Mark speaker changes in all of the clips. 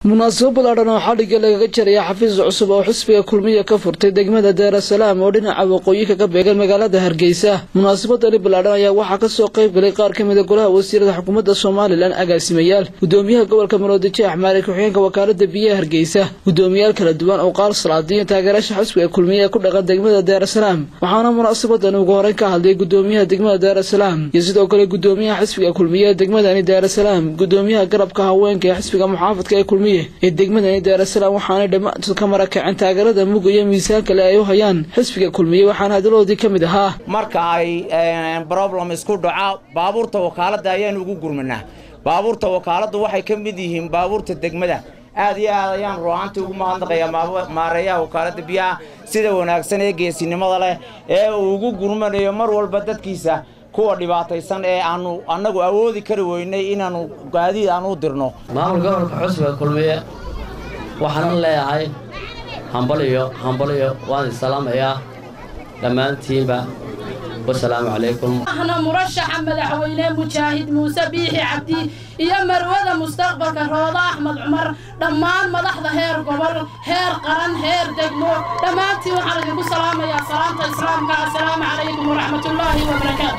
Speaker 1: munaasabo ballaadhan oo xadhigga lagaga jaraya xafiis cusub oo xisbiga kulmiya ka furtay degmada daarasalaam oo dhinaca waqooyi kaga beegan magaalada hargeysa munaasabadani ballaadhan ayaa waxaa kasoo qayb galay qaar ka mida golaha wasiirada xukuumadda somalilan agaasimayaal gudoomiyaha gobolka maroodijeex maali ku-xigeenka wakaalada biyaha hargeysa gudoomiyaal kala duwan oo qaar salaadiyo taageerasha xisbiga kulmiya ee ku dhaqan degmada daarasalaam waxaana munaasabadani ugu horeyn ka hadlay gudoomiyaha degmada daarasalaam iyo sidoo kale gudoomiyaha xisbiga kulmiya ee degmadani daarasalaam gudoomiyaha garabka haweenka ee xisbiga muxaafadka ee kulmiye ee degmadani daarasalaam waxaanay dhammaantood ka marakaceen taageerada mug iyo miisaan kale ay u hayaan xisbiga kulmiye waxaana hadaloodii ka mid ahaa
Speaker 2: marka ay problem isku dhaca baabuurta wakaaladda ayaanu ugu gurmanaa baabuurta wakaaladdu waxay ka mid yihiin baabuurta degmada aad iyo aad ayaan ru'aantii ugu mahadnaqayaa maareeyaha wakaaladda biyaha sida wanaagsan ee geesinimada leh ee uu ugu gurmanayo mar walba dadkiisa kuwa dhibaataysan ee aanu annagu awoodi kari weynay inaannu gaadiid aan u dirno
Speaker 3: maamulka gobolka xusbiga kulmiye waxaanan leeyahay hambaliyo hambaliyo waan isalaamayaa dhammaantiinba wasalaamu calaykum
Speaker 4: ahna murashaxa madaxweyne mujaahid muuse biixi cabdi iyo marwada mustaqbalka rooda axmed cumar dhammaan madaxda heer gobol heer qaran heer degmo dhammaantiin waxaan idinku salaamayaa salaamta islaamka assalaamu calaykum waraxmatullaahi wabarakaatu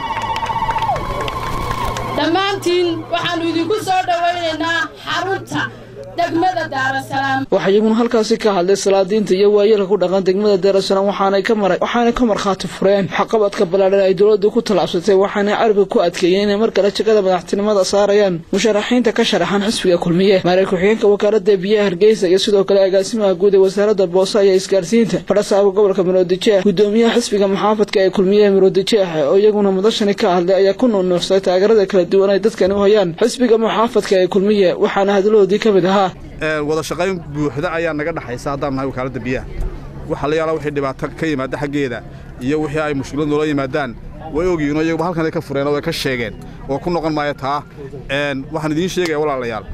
Speaker 4: dhammaantiin waxaannu idinku soo dhowaynaynaa xarunta degmada daarasalaam
Speaker 1: waxaa iyaguna halkaasi ka hadlay salaadiinta iyo waayeelka ku dhaqan degmada daarasalaam waxaanay ka mara waxaanay ka markhaati fureen waxqabadka ballaadhan ay dowladdu ku tallaabsatay waxaanay carabka ku adkeeyeen inay mar kale jegada madaxtinimada saarayaan musharaxiinta ka sharaxan xisbiga kulmiye maarey ku-xigeenka wakaalada biyaha hargeysa iyo sidoo kale agaasimaha guud ee wasaaradda boose iyo isgaarsiinta fadhasaaba gobolka maroodijeex gudoomiyaha xisbiga muxaafadka ee kulmiye maroodijeex oo iyaguna mudashani ka hadlay ayaa ku nuunuuxsay taageerada kala duwan ay dadkani u hayaan xisbiga muxaafadka ee kulmiye waxaana hadaladoodii ka mid ahaa
Speaker 5: wada shaqayn buuxda ayaa naga dhaxaysa haddaan nahay wakaaladda biyaha waxa la yaalaa wixii dhibaato ka yimaada xaggeeda iyo wixii ay mushkilad noola yimaadaan way ogyihiin oo iyaguba halkan ay ka fureen oo ay ka sheegeen oo ku noqon maayo taa waxaan idiin sheegaya walaalayaal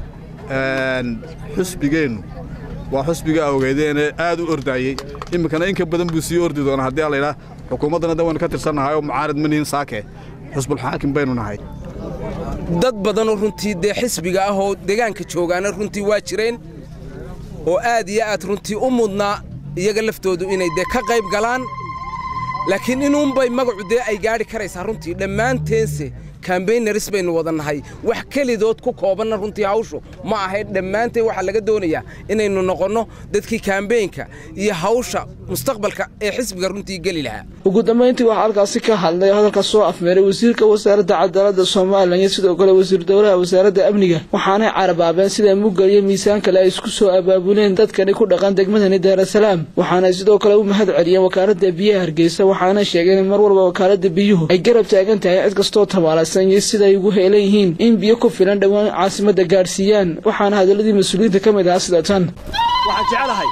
Speaker 5: xusbigeennu waa xusbiga awgeedeene aad u ordaayey iminkana in ka badan buu sii ordi doonaa haddii alaydhaa xukuumaddana da waynu ka tirsannahay oo mucaarid ma nihin saake xusbulxaakim baynu nahay
Speaker 6: dad badanoo runtii dee xisbiga ah oo deegaanka joogaana runtii waa jireen oo aad iyo aad runtii u mudnaa iyaga laftoodu inay dee ka qayb galaan laakiin inuunbay magacu dee ay gaadhi karaysaa runtii dhammaanteense kambaynaris baynu wada nahay wax kelidood ku koobanna runtii hawshu ma ahayn dhammaanteen waxaa laga doonayaa inaynu noqonno dadkii kambeynka iyo hawsha mustaqbalka ee xisbiga runtii geli lahaa
Speaker 1: ugu dambayntii waxaa halkaasi ka hadlay hadalka soo afmeeray wasiirka wasaaradda cadaaladda somalilan iyo sidoo kale wasiir dowlaha wasaaradda amniga waxaanay carabaabeen sida mugga iyo miisaan kale ay isku soo abaabuleen dadkani ku dhaqan degmadani daarasalaam waxaanay sidoo kale u mahad celiyeen wakaaladda biyaha hargeysa waxaana sheegeen in mar walba wakaaladda biyuhu ay garab taagan tahay cid kastoo tabaala siday ugu heelan yihiin in biyo ku filan dhowaan caasimadda gaadhsiiyaan waxaana hadalladii mas-uuliyiinta ka mid ahaa sida tan
Speaker 7: waxaan jecelahay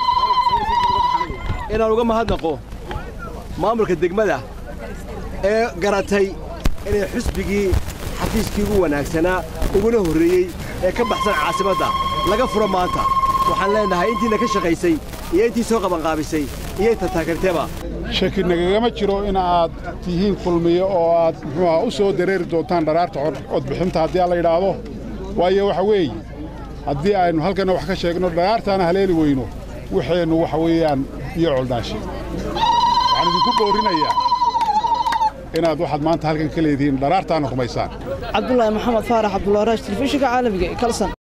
Speaker 7: inaan uga mahadnaqo maamulka degmada ee garatay inay xusbigii xafiiskii ugu wanaagsanaa uguna horreeyey ee ka baxsan caasimadda laga furo maanta waxaan leennahay intiina ka shaqaysay iyo intii soo qabanqaabisay iyo inta taageerteeba
Speaker 8: shaki nagagama jiro in aad tihiin kulmiye oo aad muxuuha u soo dareeri doontaan dharaarta codbixinta haddii aan la yidhaahdo waayo waxa weeye haddii aynu halkanna wax ka sheegno dharaartaana haleeli weyno waxeennu waxa weeyaan biyo coldhaashi waxaan idinku boorinayaa inaad waxaad maanta halkan ka leedihiin dharaartaana rumaysaan
Speaker 1: cabdulaahi maxamed faarax cabdulwaraash telefishinka caalamiga ee kalsan